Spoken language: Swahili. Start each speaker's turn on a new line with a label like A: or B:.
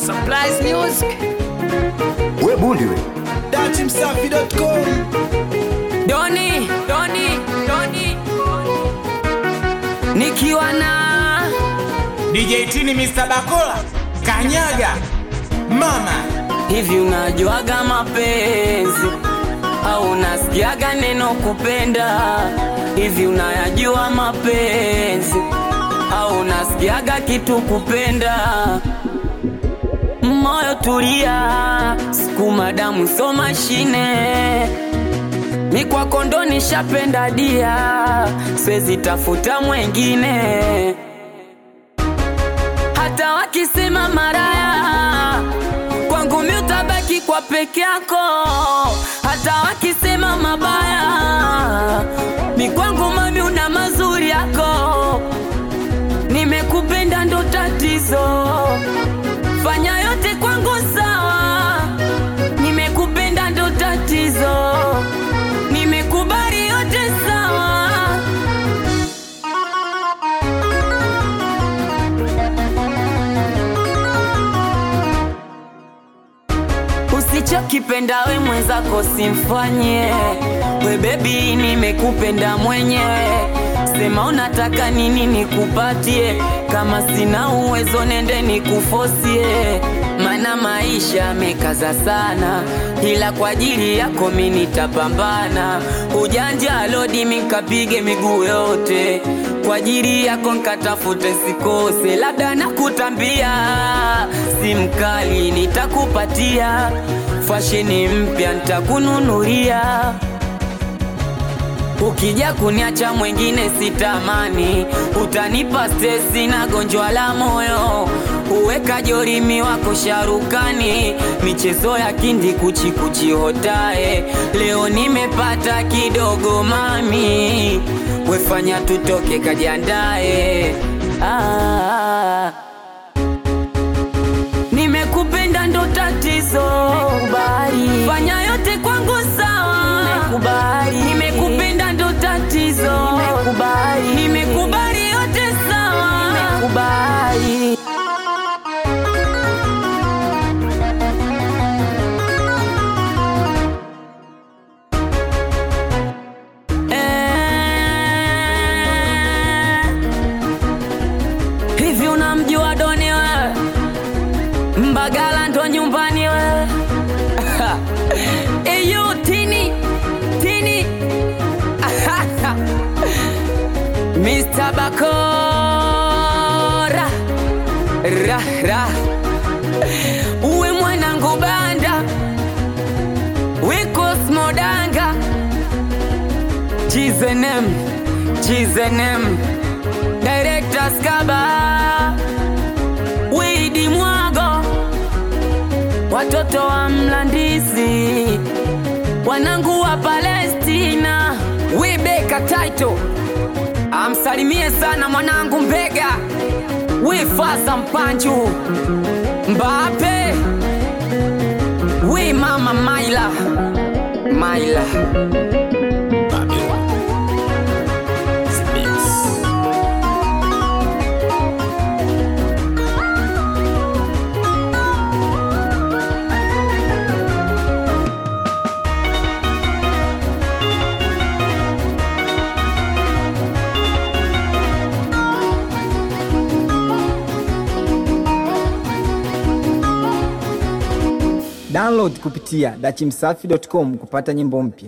A: Surprise music.
B: we bundi we
C: datimsafi.com
A: Doni, Doni, Doni. Nikiwa na
C: DJ Tini Mr. Bakola Kanyaga Mama
A: hivi, unajuaga mapenzi au unasikiaga neno kupenda? Hivi unayajua mapenzi au unasikiaga kitu kupenda? Moyo tulia, sukuma damu, so mashine mi kwako ndo nishapenda dia, siwezi tafuta mwengine, hata wakisema maraya kwangu mi utabaki kwa peke yako, hata wakisema mabaya mi kwangu mami una mazuri yako, nimekupenda ndo tatizo, fanya yote kwangu sawa, nimekupenda ndo tatizo, nimekubali yote sawa. Usichokipenda we mwenzako simfanye we bebi, nimekupenda mwenyewe. Sema unataka nini nikupatie, kama sina uwezo nende nikufosie, mana maisha mekaza sana, ila kwa ajili yako mi nitapambana. Ujanja lodi mikapige miguu yote kwa ajili yako nkatafute sikose, labda nakutambia si mkali nitakupatia, fasheni mpya nitakununulia. Ukija kuniacha mwengine sitamani, utanipa stresi na gonjwa la moyo. Uweka jorimi wako sharukani, michezo ya kindi kuchikuchi hotae. Leo nimepata kidogo mami, wefanya tutoke kajiandae. Ah, nimekupenda ndo tatizo, kubali. Fanya yote kwangu sawa, nimekubali. Nimekupenda ndo tatizo, nimekubali. Nimekubali yote sawa, nimekubali. Eh, Hivi unamjua Doni wewe? Mbagala ndo nyumbani wewe. Eyo Tini, Tini. Mr. Bakora. Ra ra. Uwe mwanangu banda. Wiko smodanga. Chizenem, Chizenem. Director Skaba. Widi Mwago, watoto wa Mlandizi, wanangu wa Palestina, Wibeka Taito, amsalimie sana mwanangu Mbega, Wifasa Mpanju, Mbape, wi mama Maila, Maila.
D: Download kupitia dachimsafi.com kupata nyimbo mpya.